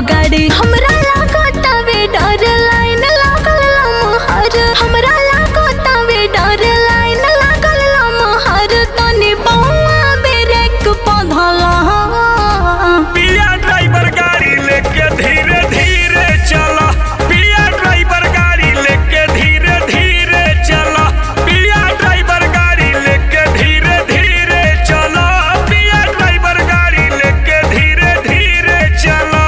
गाड़ी हमरा लागतावे डर लाइन लागल लमहर हमरा लागतावे डर लाइन लागल लमहर तनी बौआ ब्रेक पधला पिया ड्राइवर गाड़ी लेके धीरे धीरे चला पिया ड्राइवर गाड़ी लेके धीरे धीरे चला पिया ड्राइवर गाड़ी लेके धीरे धीरे चला पिया ड्राइवर गाड़ी लेके धीरे धीरे चला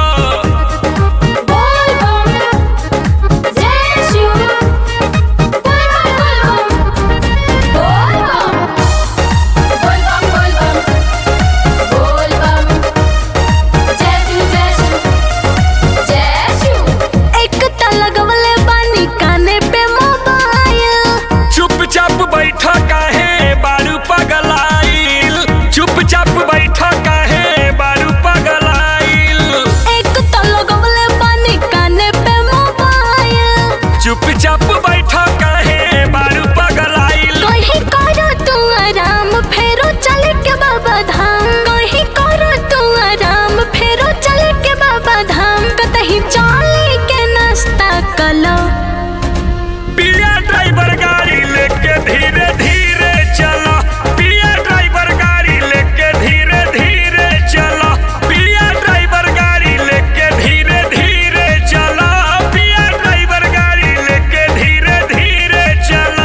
बोल बम जय शिव बोल बम बोल बम बोल बम बोल बम जय शिव जय शिव जय शिव एक त लगवले बानी काने पे मोबाइल चुपचाप बैठा काहे बारू पगलाइल चुपचाप बैठा काहे बारू पगलाइल एक त लगवले बानी काने पे मोबाइल चुपचाप बैठा काहे बारू पगलाइल कहीं करो तू आराम फेरो चले के बाबा धाम कहीं करो तू आराम फेरो चले के बाबा धाम कतही चले के नाश्ता कलो पिया ड्राइवर गाड़ी लेके धीरे धीरे चला पिया ड्राइवर गाड़ी लेके धीरे धीरे चला पिया ड्राइवर गाड़ी लेके धीरे धीरे चला पिया ड्राइवर गाड़ी लेके धीरे धीरे चला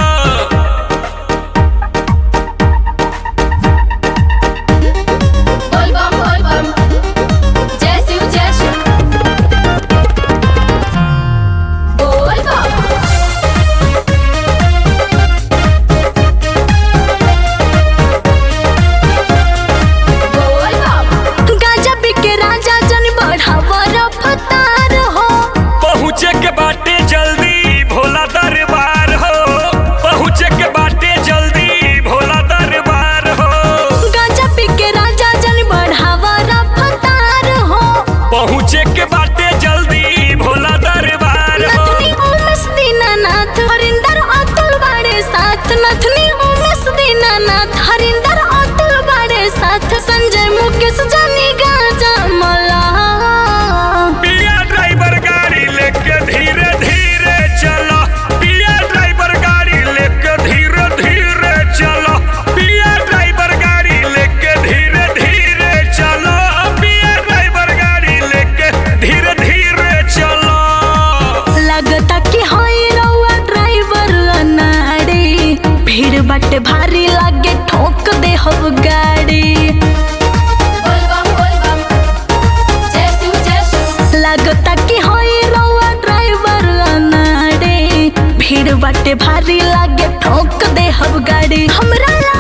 बोल बम बोल बम जय शिव जय शिव बोल बम बोल बम गाजा बिके राजा जन बढ़ावा रफ्तार हो पहुँचे के बाटे जल्दी भोला दरबार हो पहुँचे के बाटे जल्दी भोला दरबार हो गाजा बिके राजा जन बढ़ावा रफ्तार हो पहुँचे के बाटे जल्दी भोला दरबार हो नथनी उमस दीनानाथ हरिंदर अतुल बाड़े साथ नथनी उमस दीनानाथ हरिंदर अतुल बाड़े साथ संजय मुकेश जानी गाजा मला पिया ड्राइवर गाड़ी लेके धीरे धीरे चला पिया ड्राइवर गाड़ी लेके धीरे धीरे चला पिया ड्राइवर गाड़ी लेके धीरे धीरे चला पिया ड्राइवर गाड़ी लेके धीरे धीरे चला लगता कि हई रउआ ड्राइवर अनाड़ी भीड़ बाटे भारी लागे ठोक दे हव गाड़ी बोल बम बोल बम जय शिव जय शिव लगता कि हई रउआ ड्राइवर अनाड़ी भीड़ बाटे भारी लागे ठोक दे हव गाड़ी हमरा